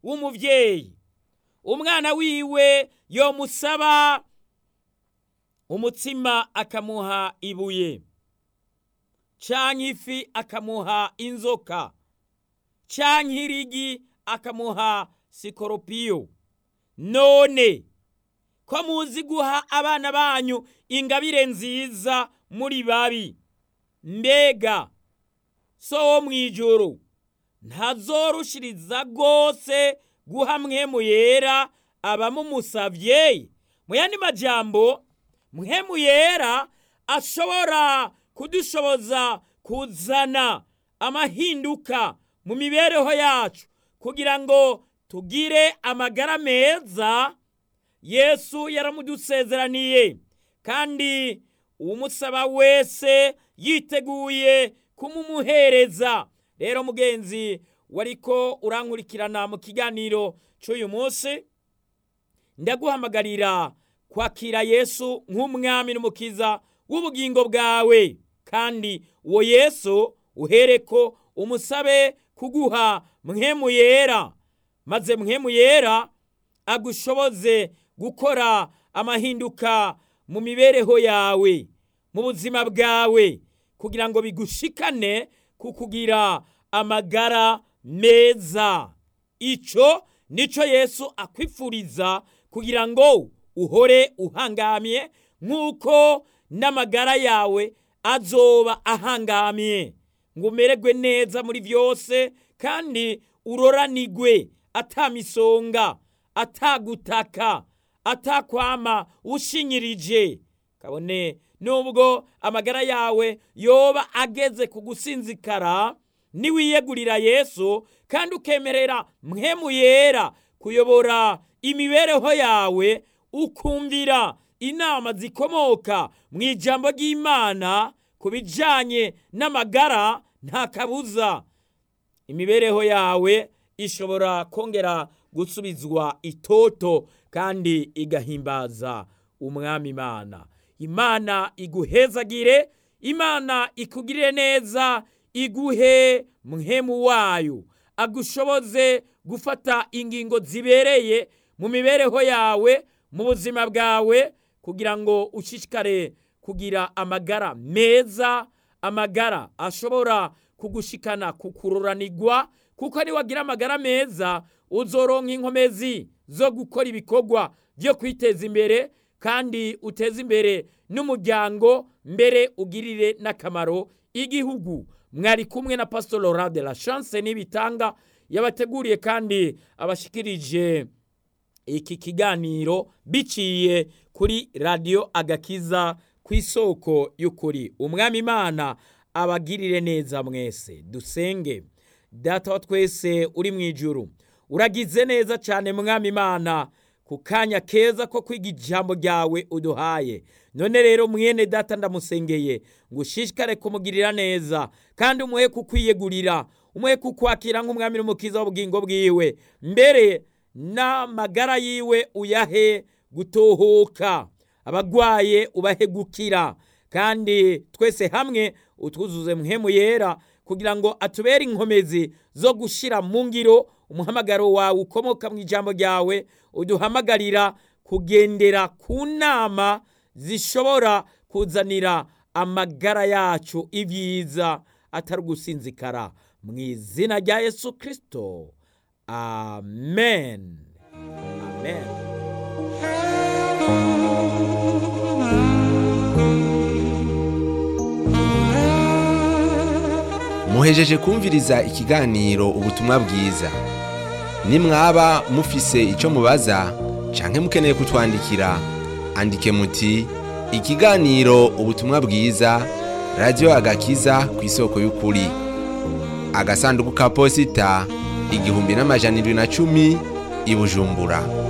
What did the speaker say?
w'umubyeyi umwana wiwe yomusaba umutsima akamuha ibuye canke ifi akamuha inzoka canke irigi akamuha sikoropiyo none ko muzi guha abana banyu ingabire nziza muri babi mbega so wo mw'ijuru ntazorushiriza rwose guha mwemu yera abamumusavye mu yandi majambo mwemu yera ashobora kudushoboza kuzana amahinduka mu mibereho yacu kugira ngo tugire amagara meza yesu yaramudusezeraniye kandi umusaba wese yiteguye kumumuhereza rero mugenzi wariko urankurikirana mu kiganiro cy'uyu munsi ndaguhamagarira kwakira yesu nk'umwami n'umukiza w'ubugingo bwawe kandi uwo yesu uhereko umusabe kuguha mwemu yera maze mwemu yera agushoboze gukora amahinduka mu mibereho yawe mu buzima bwawe kugira ngo bigushikane ku kugira amagara meza icyo nicyo yesu akwifuriza kugira ngo uhore uhangamye nk'uko n'amagara yawe azoba ahangamye ngo umererwe neza muri byose kandi uroranigwe atamisonga atagutaka atakwama ushinyirije kabone nubwo amagara yawe yoba ageze ku gusinzikara niwiyegurira yesu kandi ukemerera mwemu yera kuyobora imibereho yawe ukumvira inama zikomoka mu ijambo ry'imana ku bijyanye n'amagara nta kabuza imibereho yawe ishobora kongera gusubizwa itoto kandi igahimbaza umwami imana imana iguhezagire imana ikugirire neza iguhe mwemu wayo agushoboze gufata ingingo zibereye mu mibereho yawe mu buzima bwawe kugira ngo ushishikare kugira amagara meza amagara ashobora kugushikana kukururanirwa kuko niwagira amagara meza uzoronka inkomezi zo gukora ibikorwa byo kwiteza imbere kandi uteze imbere n'umuryango mbere ugirire n'akamaro igihugu mwari kumwe na pastor Laurent de la chance n'ibitanga yabateguriye kandi abashikirije iki kiganiro biciye kuri radiyo agakiza ku isoko y'ukuri umwami imana abagirire neza mwese dusenge data wa twese uri mu ijuru uragize neza cyane mwami imana ku kanya keza ko kwiga ijambo ryawe uduhaye none rero mwene data ndamusengeye ngo ushishikare kumugirira neza kandi umuhe kukwiyegurira umuhe kukwakira nk'umwami n'umukiza w'ubugingo bwiwe mbere n'amagara yiwe uyahe gutohoka abagwaye ubahe gukira kandi twese hamwe utwuzuze muhemu yera kugira ngo atubere inkomezi zo gushyira mu ngiro umuhamagaro wawe ukomoka mu ijambo ryawe uduhamagarira kugendera ku nama zishobora kuzanira amagara yacu ibyiza atari ugusinzikara mu izina rya yesu kirisito amen amen muhejeje kumviriza ikiganiro ubutumwa bwiza nimwaba mufise icyo mubaza canke mukeneye kutwandikira andike muti ikiganiro ubutumwa bwiza radiyo agakiza ku isoko y'ukuri agasanduku ka posita igihumbi n'amajana indwi na cumi i bujumbura